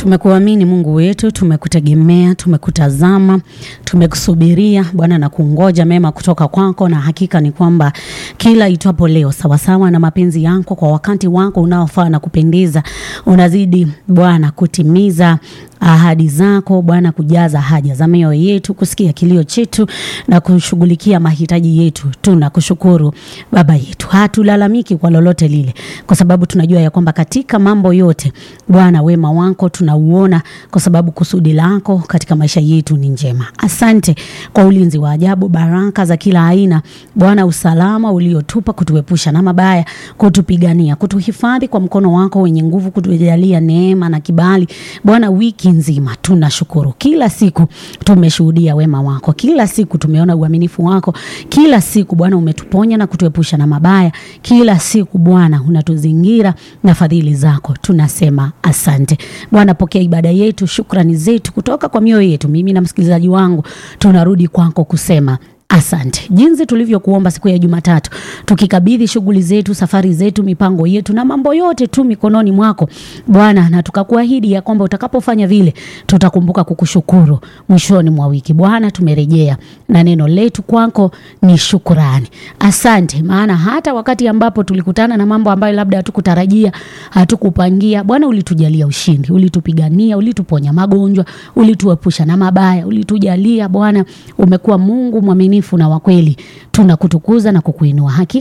Tumekuamini Mungu wetu, tumekutegemea, tumekutazama, tumekusubiria Bwana na kungoja mema kutoka kwako, na hakika ni kwamba kila itwapo leo sawasawa na mapenzi yako kwa wakati wako unaofaa na kupendeza, unazidi Bwana kutimiza ahadi zako Bwana, kujaza haja za mioyo yetu, kusikia kilio chetu na kushughulikia mahitaji yetu. Tunakushukuru Baba yetu, hatulalamiki kwa lolote lile, kwa sababu tunajua ya kwamba katika mambo yote Bwana wema wako tunauona, kwa sababu kusudi lako katika maisha yetu ni njema. Asante kwa ulinzi wa ajabu, baraka za kila aina Bwana, usalama uliotupa kutuepusha na mabaya, kutupigania, kutuhifadhi kwa mkono wako wenye nguvu, kutujalia neema na kibali Bwana wiki nzima tunashukuru. Kila siku tumeshuhudia wema wako, kila siku tumeona uaminifu wako, kila siku Bwana umetuponya na kutuepusha na mabaya, kila siku Bwana unatuzingira na fadhili zako. Tunasema asante Bwana. Pokea ibada yetu, shukrani zetu kutoka kwa mioyo yetu. Mimi na msikilizaji wangu tunarudi kwako kusema Asante jinsi tulivyokuomba siku ya Jumatatu, tukikabidhi shughuli zetu, safari zetu, mipango yetu na mambo yote tu mikononi mwako Bwana, na tukakuahidi ya kwamba utakapofanya vile tutakumbuka kukushukuru mwishoni mwa wiki. Bwana, tumerejea na neno letu kwako ni shukurani. Asante, maana hata wakati ambapo tulikutana na mambo ambayo labda hatukutarajia, hatukupangia, Bwana ulitujalia ushindi, ulitupigania, ulituponya magonjwa, ulituepusha na mabaya, ulitujalia Bwana, umekuwa Mungu mwaminifu na wa kweli. Tunakutukuza na kukuinua. Hakika